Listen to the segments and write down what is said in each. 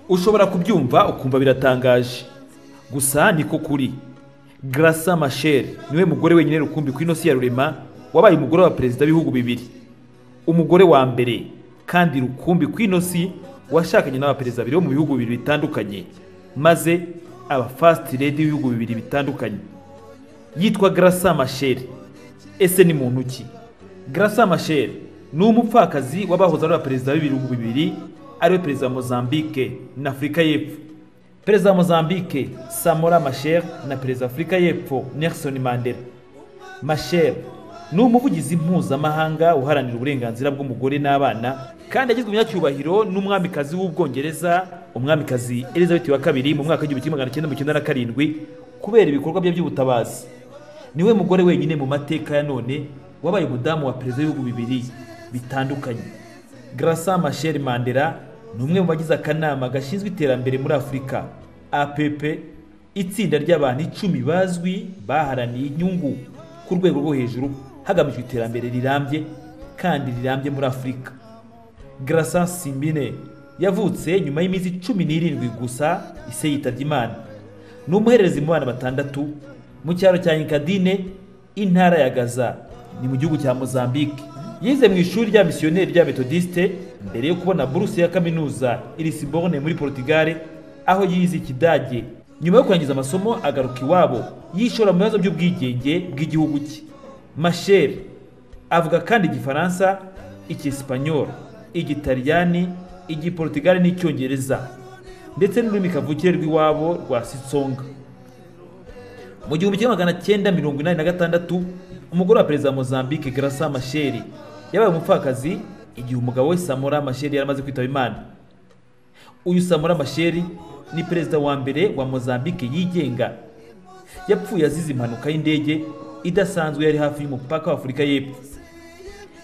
ushobora kubyumva ukumva biratangaje gusa niko kuri garasa masheri niwe mugore wenyine rukumbi ku inosi ya rurema wabaye umugore wa perezida w'ibihugu bibiri umugore wa mbere kandi rukumbi ku inosi washakanye n'abaperezida babiri bo mu bihugu bibiri bitandukanye maze aba fasiti redi b'ibihugu bibiri bitandukanye yitwa garasa masheri ese ni muntu ki garasa masheri ni umupfakazi w'abahoze ari abaperezida b'ibihugu bibiri ariwe perezida wa mozambique na afurika y'epfo perezida wa mozambique samora masher na perezida wa afurika y'epfo nelson mandela masher ni umuvugizi mpuzamahanga uharanira uburenganzira bw'umugore n'abana kandi yagizwe umunyacyubahiro n'umwamikazi w'ubwongereza umwamikazi elizabeth wa kabiri mu mwaka w'igihumbi kimwe magana cyenda mirongo icyenda na karindwi kubera ibikorwa bye by'ubutabazi niwe mugore wenyine mu mateka ya none wabaye umudamu wa perezida w'ibihugu bibiri bitandukanye garasa masher mandela ni umwe mu bagize akanama gashinzwe iterambere muri afurika app itsinda ry'abantu icumi bazwi baharaniye inyungu ku rwego rwo hejuru hagamijwe iterambere rirambye kandi rirambye muri afurika garasa simbine yavutse nyuma y'iminsi cumi n'irindwi gusa ise yitabye imana ni umuhererezi mu bana batandatu mu cyaro cya inkadine intara ya gaza ni mu gihugu cya mozambique yize mu ishuri rya misiyoneri rya metodiste mbere yo kubona buruse ya kaminuza irisibone muri portugal aho yize ikidage nyuma yo kurangiza amasomo agaruka iwabo yishora mu bibazo by'ubwigenge bw'igihugu cye masher avuga kandi igifaransa icyesipanyol igitaliyani igiportugal n'icyongereza ndetse n'ururimi kavukire rw'iwabo rwa sitsonga mu gihumbi kimwe magana cyenda mirongo inani na gatandatu umugore wa perezida wa mozambique garasa masheri yabaye umupfakazi igihe umugabo we samora masheri yari amaze kwitaba imana uyu samora masheri ni perezida wa mbere wa mozambique yigenga yapfuye azize impanuka y'indege idasanzwe yari hafi y'umupaka wa afurika y'epfo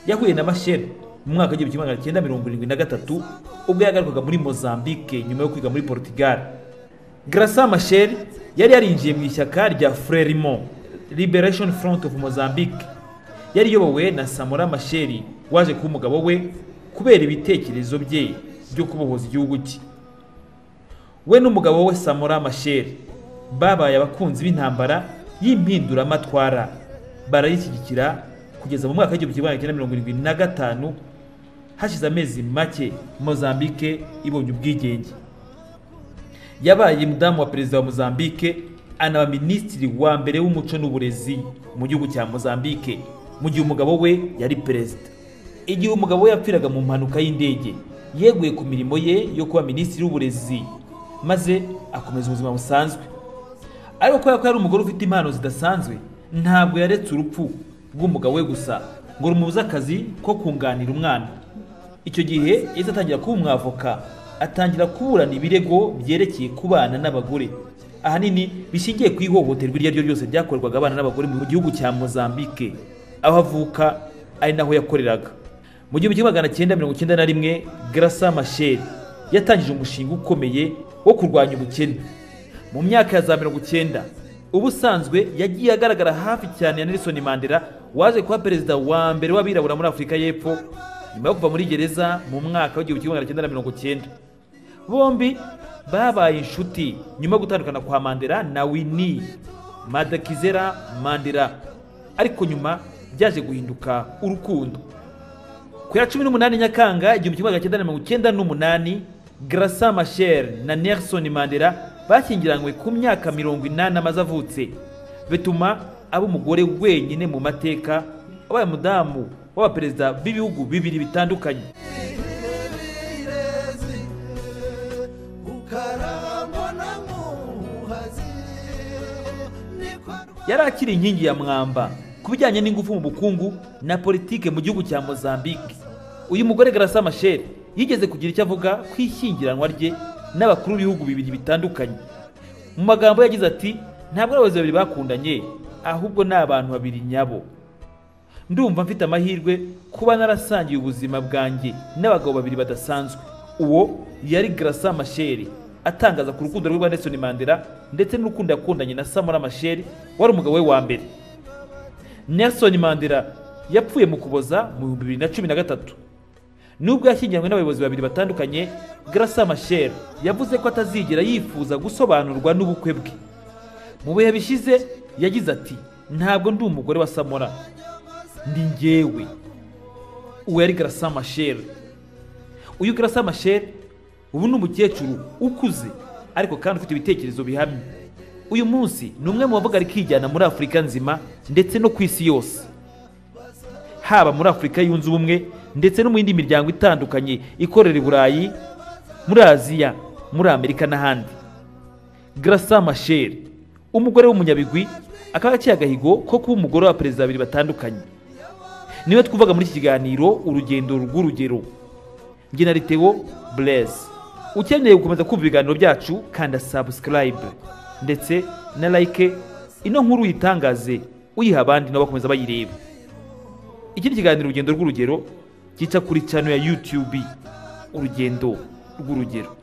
yahuye na masheri mu mwaka w'igihumbi kimwe magana cyenda mirongo irindwi na gatatu ubwo yagarukaga muri mozambique nyuma yo kwiga muri portugal garasa masheri yari yarinjiye mu ishyaka rya frelimo liberation front of mozambique yari iyobowe na samora masheri waje kuba umugabo we kubera ibitekerezo bye byo kubohoza igihugu cye we n'umugabo we samora masheri babaye abakunzi b'intambara y'impinduramatwara barayishyigikira kugeza mu mwaka w'igihumbi kimwe magana cyenda mirongo irindwi na gatanu hashize amezi make mozambique ibonye ubwigenge yabaye mudamu wa perezida wa mozambique anaba minisitiri wa mbere w'umuco n'uburezi mu gihugu cya mozambique mu gihe umugabo we yari perezida igihe umugabo we yapfiraga mu mpanuka y'indege yeguye ku mirimo ye yo kuba minisitiri w'uburezi maze akomeza ubuzima busanzwe ariko kubera ko yari umugore ufite impano zidasanzwe ntabwo yaretse urupfu rw'umugabo we gusa ngo rumubuze akazi ko kunganira umwana icyo gihe yahise atangira kuba umwavoka atangira kuburana ibirego byerekeye kubana n'abagore ahanini bishingiye ku ihohoterwa iryo ari ryo ryose ryakorerwaga abana n'abagore mu gihugu cya mozambique aho avuka ari naho yakoreraga mu gihumbi kimwe magana cyenda mirongo icyenda na rimwe garasa masheri yatangije umushinga ukomeye wo kurwanya ubukene mu myaka ya za mirongo icyenda ubusanzwe yagiye agaragara hafi cyane ya nelson mandela waje kuba perezida wa mbere w'abirabura muri afurika y'epfo nyuma yo kuva muri gereza mu mwaka w'igihumbi kimwe magana cyenda na mirongo icyenda bombi babaye inshuti nyuma yo gutandukana kwa mandela na wini madakizera mandela ariko nyuma byaje guhinduka urukundo ku ya cumi n'umunani nyakanga igihumbi kimwe magana cyenda na mirongo icyenda n'umunani garasa masher na nelson mandela bashyingiranywe ku myaka mirongo inani amaze avutse bituma aba umugore wenyine mu mateka wabaye umudamu w'abaperezida b'ibihugu bibiri bitandukanye yari akiri inkingi ya mwamba ku bijyanye n'ingufu mu bukungu na politike mu gihugu cya mozambique uyu mugore garasa masheri yigeze kugira icyo avuga ku ishyingiranwa rye n'abakuru b'ibihugu bibiri bitandukanye mu magambo yagize ati ntabwo ari abayobozi babiri bakundanye ahubwo ni abantu babiri nyabo ndumva mfite amahirwe kuba narasangiye ubuzima bwanjye n'abagabo babiri badasanzwe uwo yari garasa masheri atangaza ku rukundo rwe rwa Nelson Mandela ndetse n'urukundo yakundanye na Samora Machel wari umugabo we wa mbere Nelson Mandela yapfuye mu kuboza mu bihumbi bibiri na cumi na gatatu nubwo yashyingiranywe n'abayobozi babiri batandukanye Graca Machel yavuze ko atazigera yifuza gusobanurwa n'ubukwe bwe mu bihe bishize yagize ati ntabwo ndi umugore wa samora ndi njyewe uwo yari Graca Machel uyu Graca Machel ubu ni umukecuru ukuze ariko kandi ufite ibitekerezo bihamye uyu munsi ni umwe mu bavuga rikijyana muri afurika nzima ndetse no ku isi yose haba muri afurika yunze ubumwe ndetse no mu yindi miryango itandukanye ikorera i burayi muri aziya muri amerika n'ahandi Graca Machel umugore w'umunyabigwi akaba yaciye agahigo ko kuba umugore wa perezida babiri batandukanye niwe twuvaga muri iki kiganiro urugendo rw'urugero njye na Theo Blaise ukeneye gukomeza kumva ibiganiro byacu kanda subscribe ndetse na like ino nkuru uyitangaze uyiha abandi nabo bakomeza bayireba ikindi kiganiro urugendo rw'urugero gica kuri cano ya YouTube urugendo rw'urugero